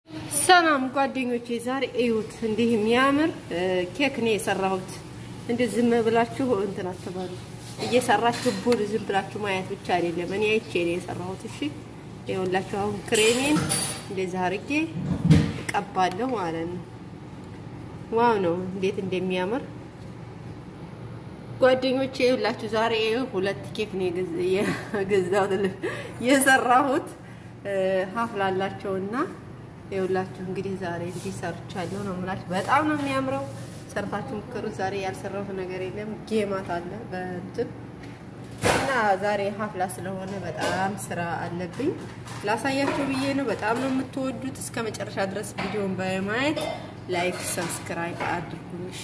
ሰላም ጓደኞቼ፣ ዛሬ እዩት እንዲህ የሚያምር ኬክ ነው የሰራሁት። እንደ ዝም ብላችሁ እንትን አትበሉ። እየሰራችሁ ቡል ዝም ብላችሁ ማየት ብቻ አይደለም። እኔ አይቼ ነው የሰራሁት። እሺ ይኸውላችሁ፣ አሁን ክሬሜን እንደዛ አድርጌ እቀባለሁ ማለት ነው። ዋው ነው እንዴት እንደሚያምር ጓደኞቼ። ይኸውላችሁ ዛሬ ሁለት ኬክ ነው የገዛሁት የሰራሁት ሀፍላላቸውና ይኸውላችሁ እንግዲህ ዛሬ እንዲህ ሰርቻለሁ ነው የምላችሁ። በጣም ነው የሚያምረው። ሰርታችሁ ምክሩ። ዛሬ ያልሰራሁት ነገር የለም። ጌማት አለ በእንትን እና ዛሬ ሀፍላ ስለሆነ በጣም ስራ አለብኝ። ላሳያችሁ ብዬ ነው። በጣም ነው የምትወዱት። እስከ መጨረሻ ድረስ ቪዲዮን በማየት ላይክ፣ ሰብስክራይብ አድርጉኝ። እሺ።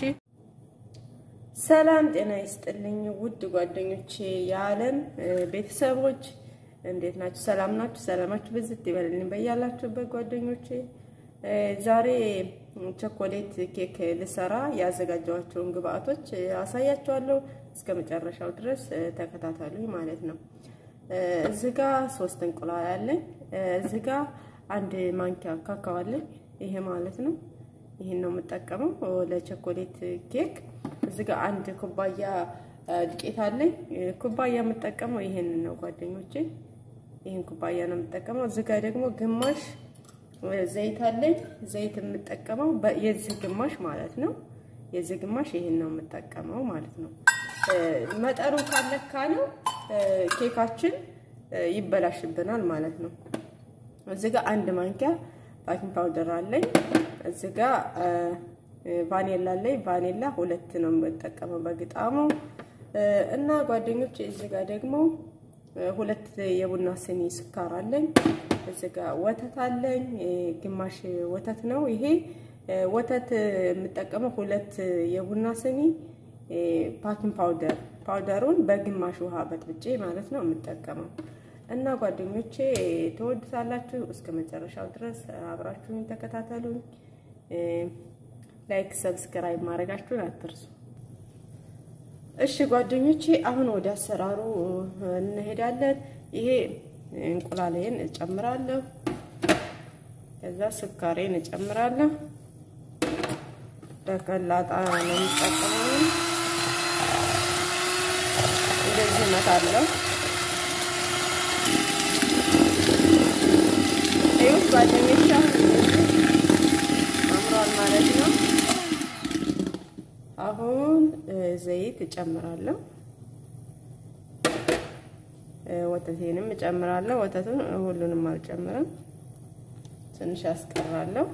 ሰላም ጤና ይስጥልኝ ውድ ጓደኞቼ፣ የዓለም ቤተሰቦች እንዴት ናችሁ? ሰላም ናችሁ? ሰላማችሁ ብዝት ይበልልኝ በያላችሁበት ጓደኞቼ። ዛሬ ቸኮሌት ኬክ ልሰራ ያዘጋጀኋቸውን ግብአቶች አሳያችኋለሁ። እስከ መጨረሻው ድረስ ተከታተሉኝ ማለት ነው። እዚህ ጋ ሶስት እንቁላል አለኝ። እዚህ ጋ አንድ ማንኪያ ካካዎ አለኝ። ይሄ ማለት ነው። ይሄን ነው የምጠቀመው ለቸኮሌት ኬክ። እዚህ ጋ አንድ ኩባያ ዱቄት አለኝ። ኩባያ የምጠቀመው ይሄንን ነው ጓደኞቼ ይህን ኩባያ ነው የምጠቀመው። እዚህ ጋር ደግሞ ግማሽ ዘይት አለኝ። ዘይት የምጠቀመው የዚህ ግማሽ ማለት ነው። የዚህ ግማሽ ይህን ነው የምጠቀመው ማለት ነው። መጠኑ ካለካ ነው ኬካችን ይበላሽብናል ማለት ነው። እዚህ ጋር አንድ ማንኪያ ባኪንግ ፓውደር አለኝ። እዚህ ጋር ቫኔላ አለኝ። ቫኔላ ሁለት ነው የምጠቀመው በግጣሙ እና ጓደኞች እዚህ ጋር ደግሞ ሁለት የቡና ስኒ ስኳር አለኝ። እዚህ ጋር ወተት አለኝ። ግማሽ ወተት ነው ይሄ ወተት የምጠቀመው ሁለት የቡና ስኒ ፓኪንግ ፓውደር ፓውደሩን በግማሽ ውሃ በጥብጬ ማለት ነው የምጠቀመው እና ጓደኞቼ ትወዱታላችሁ። እስከ መጨረሻው ድረስ አብራችሁኝ ተከታተሉኝ። ላይክ ሰብስክራይብ ማድረጋችሁን አትርሱ። እሺ ጓደኞቼ አሁን ወደ አሰራሩ እንሄዳለን። ይሄ እንቁላሌን እጨምራለሁ። ከዛ ስኳሬን እጨምራለሁ። በቀላጣ ነው የምጠቀመው። እንደዚህ እመታለሁ። ይኸው ጓደኞቼ አምሯል ማለት ነው። አሁን ዘይት እጨምራለሁ። ወተቴንም እጨምራለሁ። ወተቱን ሁሉንም አልጨምርም፣ ትንሽ አስቀራለሁ።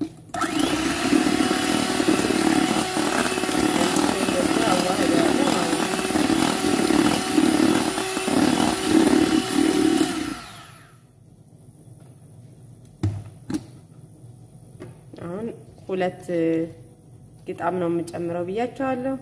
አዋህዳለሁ ማለት ነው። አሁን ሁለት ግጣም ነው የምጨምረው ብያቸዋለሁ።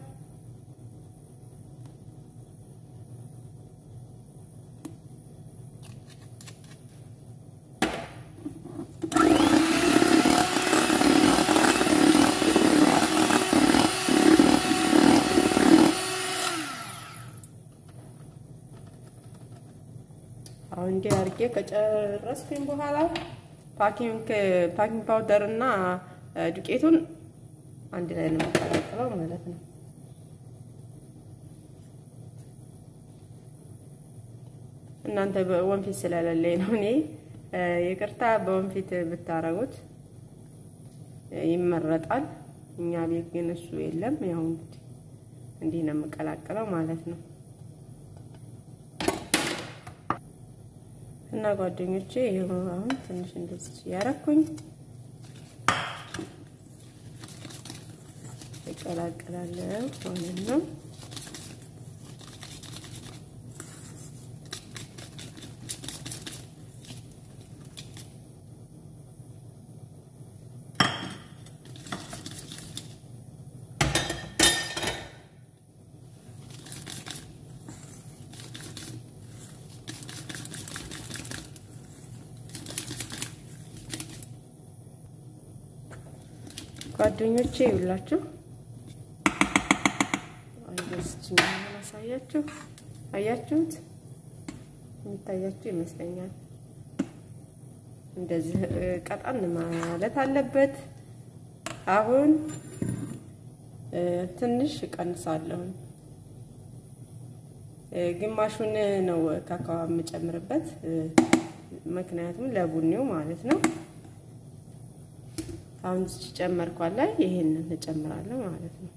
አሁን እንዲህ አድርጌ ከጨረስኩኝ በኋላ ፓኪንግ ፓኪንግ ፓውደር እና ዱቄቱን አንድ ላይ ነው የምቀላቅለው ማለት ነው። እናንተ በወንፊት ስለሌለኝ ነው እኔ ይቅርታ። በወንፊት ብታረጉት ይመረጣል። እኛ ቤት ግን እሱ የለም። ያው እንግዲህ እንዲህ ነው የምቀላቅለው ማለት ነው። እና ጓደኞቼ ይኸው አሁን ትንሽ እንደዚህ ያረኩኝ ይቀላቀላለሁ ማለት ነው። ጓደኞቼ ይውላችሁ አይደስችኝ ማሳያችሁ አያችሁት? የሚታያችሁ ይመስለኛል። እንደዚህ ቀጠን ማለት አለበት። አሁን ትንሽ እቀንሳለሁ። ግማሹን ነው ካካዋ የምጨምርበት፣ ምክንያቱም ለቡኒው ማለት ነው። አሁን ጨመርኳት ላይ ይሄንን እጨምራለሁ ማለት ነው።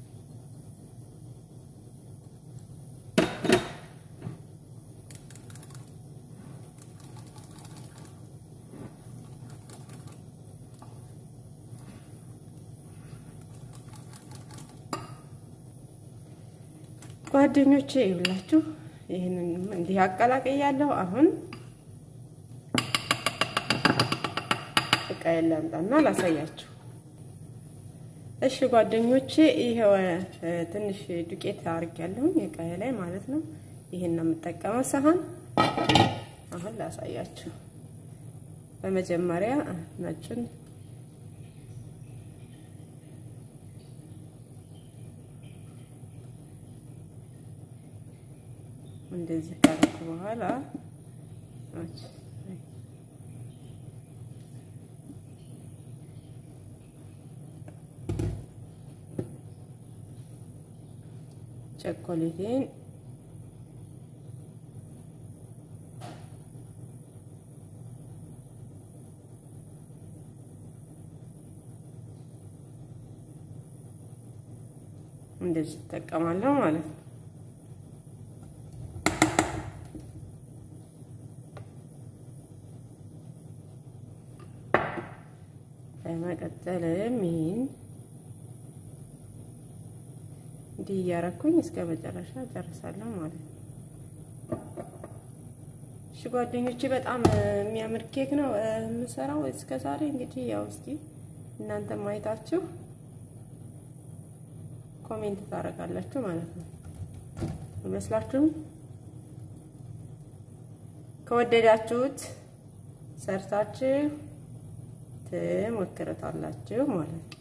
ጓደኞቼ ይብላችሁ ይህንን እንዲህ አቀላቅያለሁ። አሁን እቃ ላምጣና ላሳያችሁ። እሺ ጓደኞቼ ይሄው ትንሽ ዱቄት አድርጌያለሁኝ እቃዬ ላይ ማለት ነው። ይሄን ነው የምጠቀመው ሳህን። አሁን ላሳያችሁ። በመጀመሪያ ነጩን እንደዚህ ካደረኩ በኋላ ቸኮሌቴን እንደዚህ እጠቀማለሁ ማለት ነው። በመቀጠልም ይህን እንዲህ እያረኩኝ እስከ መጨረሻ ጨርሳለሁ ማለት ነው። እሺ ጓደኞቼ በጣም የሚያምር ኬክ ነው የምሰራው እስከ ዛሬ። እንግዲህ ያው እስኪ እናንተ ማየታችሁ ኮሜንት ታደርጋላችሁ ማለት ነው። ይመስላችሁም ከወደዳችሁት ሰርታችሁ ትሞክሩታላችሁ ማለት ነው።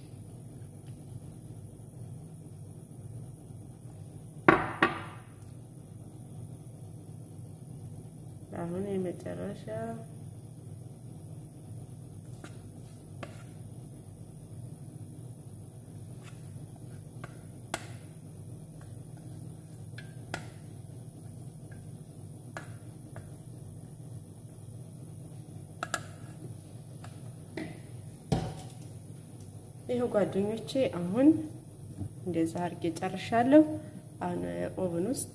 አሁን የመጨረሻ ይኸው ጓደኞቼ አሁን እንደዛ አድርጌ ጨርሻለሁ። አሁን ኦቭን ውስጥ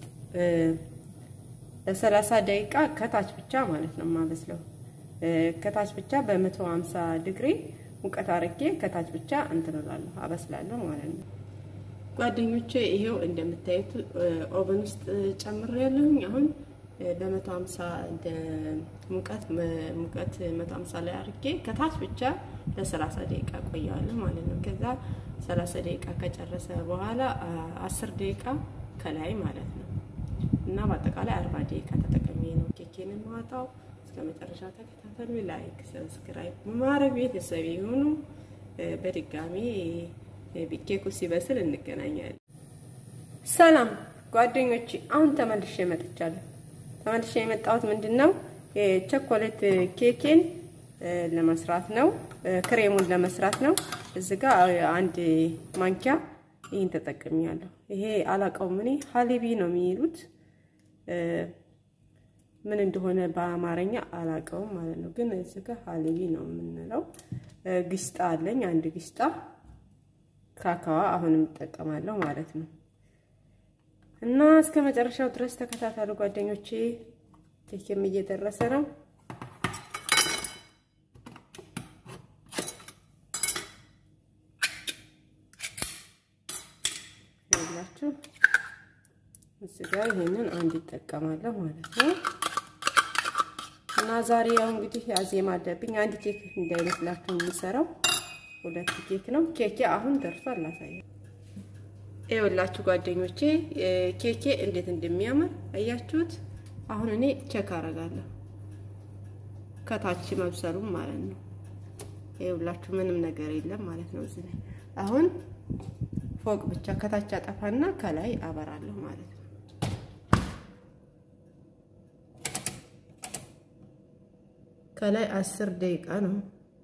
ለሰላሳ ደቂቃ ከታች ብቻ ማለት ነው የማበስለው። ከታች ብቻ በመቶ ሀምሳ ዲግሪ ሙቀት አድርጌ ከታች ብቻ እንትን እላለሁ አበስላለሁ ማለት ነው። ጓደኞቼ ይሄው እንደምታዩት ኦቨን ውስጥ ጨምሬያለሁኝ። አሁን በመቶ ሀምሳ ሙቀት ሙቀት መቶ ሀምሳ ላይ አድርጌ ከታች ብቻ ለሰላሳ ደቂቃ ቆየዋለሁ ማለት ነው። ከዛ ሰላሳ ደቂቃ ከጨረሰ በኋላ አስር ደቂቃ ከላይ ማለት ነው እና በአጠቃላይ አርባ ደቂቃ ተጠቅሜ ነው ኬኬን የማወጣው። እስከ መጨረሻ ተከታተሉ። ላይክ፣ ሰብስክራይብ በማድረግ ቤተሰብ የሆኑ በድጋሚ ኬኩ ሲበስል እንገናኛለን። ሰላም ጓደኞቼ፣ አሁን ተመልሼ መጥቻለሁ። ተመልሼ የመጣሁት ምንድን ነው የቸኮሌት ኬኬን ለመስራት ነው። ክሬሙን ለመስራት ነው። እዚህ ጋር አንድ ማንኪያ ይህን ተጠቅሚያለሁ። ይሄ አላውቀውም እኔ ሀሊቢ ነው የሚሉት ምን እንደሆነ በአማርኛ አላውቀውም ማለት ነው። ግን እዚህ ጋር ሀሊቢ ነው የምንለው። ግስጣ አለኝ አንድ ግስጣ ካካዋ አሁንም እጠቀማለሁ ማለት ነው። እና እስከ መጨረሻው ድረስ ተከታተሉ ጓደኞቼ። ኬክም እየደረሰ ነው። ያላችሁ እዚህ ጋር ይሄንን አንድ ይጠቀማለሁ ማለት ነው። እና ዛሬ ያው እንግዲህ አዜማ አለብኝ። አንድ ኬክ እንዳይመስላችሁ የምሰራው ሁለት ኬክ ነው። ኬኬ አሁን ደርሷል። ላሳየው። ይኸውላችሁ ጓደኞቼ ኬኬ እንዴት እንደሚያምር አያችሁት? አሁን እኔ ቼክ አደርጋለሁ ከታች መብሰሉም ማለት ነው። ይኸውላችሁ ምንም ነገር የለም ማለት ነው እዚህ ላይ አሁን ፎቅ ብቻ ከታች አጠፋና ከላይ አበራለሁ ማለት ነው። ከላይ አስር ደቂቃ ነው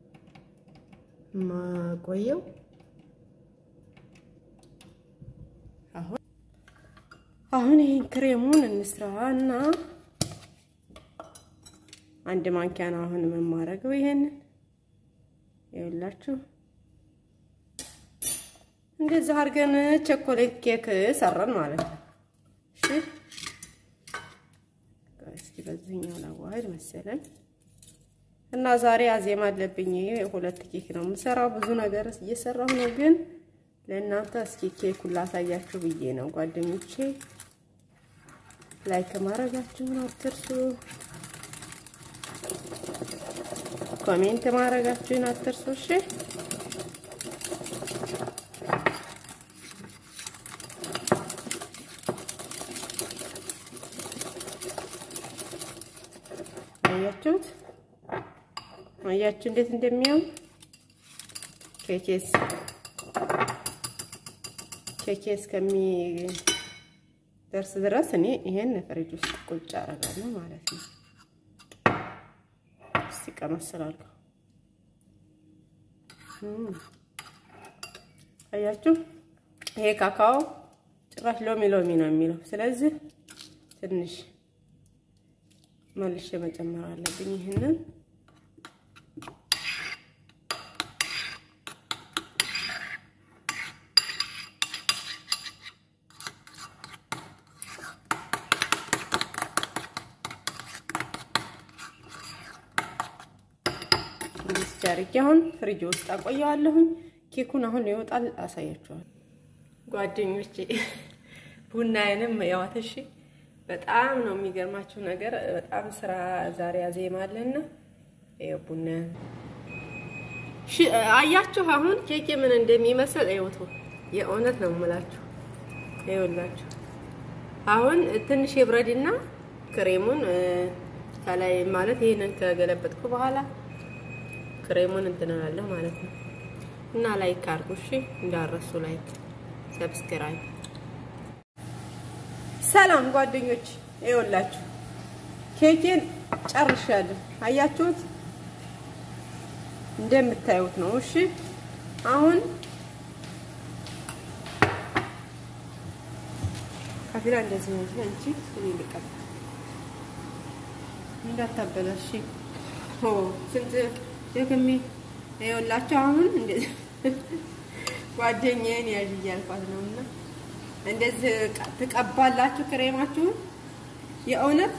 ማቆየው። አሁን አሁን ይሄን ክሬሙን እንስራና አንድ ማንኪያ ነው አሁን የምማረገው። ይሄንን ይኸውላችሁ እንደዚህ አድርገን ቸኮሌት ኬክ ሰራን ማለት ነው። እሺ እስኪ በዚህኛው ላዋህድ መሰለኝ እና ዛሬ አዜማ አለብኝ። ሁለት ኬክ ነው የምሰራው። ብዙ ነገር እየሰራሁ ነው፣ ግን ለእናንተ እስኪ ኬኩን ላሳያችሁ ብዬ ነው ጓደኞቼ። ላይክ ማድረጋችሁን አትርሱ። ኮሜንት ማድረጋችሁን አትርሱ። እሺ አያችሁት? አያችሁ እንዴት እንደሚያም ኬኬስ ኬኬስ ከሚደርስ ድረስ እኔ ይሄን ፍሪጅ ውስጥ ቁጭ አደርጋለሁ ማለት ነው። እስቲ ቀመስ ስላልኩ አያችሁ፣ ይሄ ካካኦ ጭራሽ ሎሚ ሎሚ ነው የሚለው። ስለዚህ ትንሽ መልሼ መጨመር አለብኝ ይህንን ጃርጌ አሁን ፍሪጅ ውስጥ አቆየዋለሁኝ። ኬኩን አሁን ይወጣል፣ አሳያችኋል ጓደኞቼ። ቡናዬንም ያዋት እሺ። በጣም ነው የሚገርማችሁ ነገር፣ በጣም ስራ ዛሬ አዜማለና ይኸው ቡና አያችሁ። አሁን ኬኬ ምን እንደሚመስል ይወቱ የእውነት ነው የምላችሁ። ይኸውላችሁ አሁን ትንሽ የብረድና ክሬሙን ከላይ ማለት ይሄንን ከገለበጥኩ በኋላ ክሬሙን እንትናላለሁ ማለት ነው። እና ላይክ አድርጉ እሺ፣ እንዳረሱ ላይክ፣ ሰብስክራይብ። ሰላም ጓደኞች፣ ይኸውላችሁ ኬኬን ጨርሻለሁ። አያችሁት? እንደምታዩት ነው። እሺ አሁን ካፊራ እንደዚህ ነው። አንቺ እኔ ልቀባ እንዳታበላሽ። ኦ ስንት ደግሜ ይኸውላችሁ አሁን እንደዚህ ጓደኛዬን ያዥ እያልኳት ነው። እና እንደዚህ ትቀባላችሁ ክሬማችሁን። የእውነት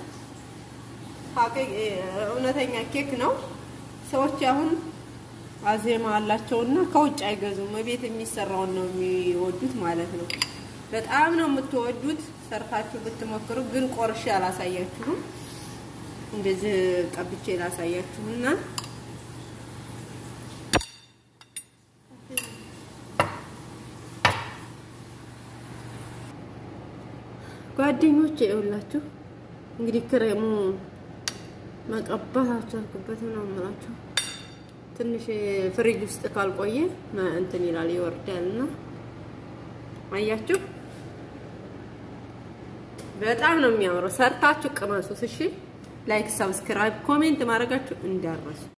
እውነተኛ ኬክ ነው። ሰዎች አሁን አዜማ አላቸውና ከውጭ አይገዙም። ቤት የሚሰራውን ነው የሚወዱት ማለት ነው። በጣም ነው የምትወዱት። ሰርታችሁ ብትሞክሩ። ግን ቆርሼ አላሳያችሁም። እንደዚህ ቀብቼ ላሳያችሁና ጓደኞች ይኸውላችሁ እንግዲህ ክሬሙ መቀባት አልቻልኩበትም ነው የምላችሁ። ትንሽ ፍሪጅ ውስጥ ካልቆየ እንትን ይላል ይወርዳል። እና አያችሁ በጣም ነው የሚያምረው። ሰርታችሁ ቅመሱት። እሺ ላይክ፣ ሰብስክራይብ፣ ኮሜንት ማድረጋችሁ እንዳረሱ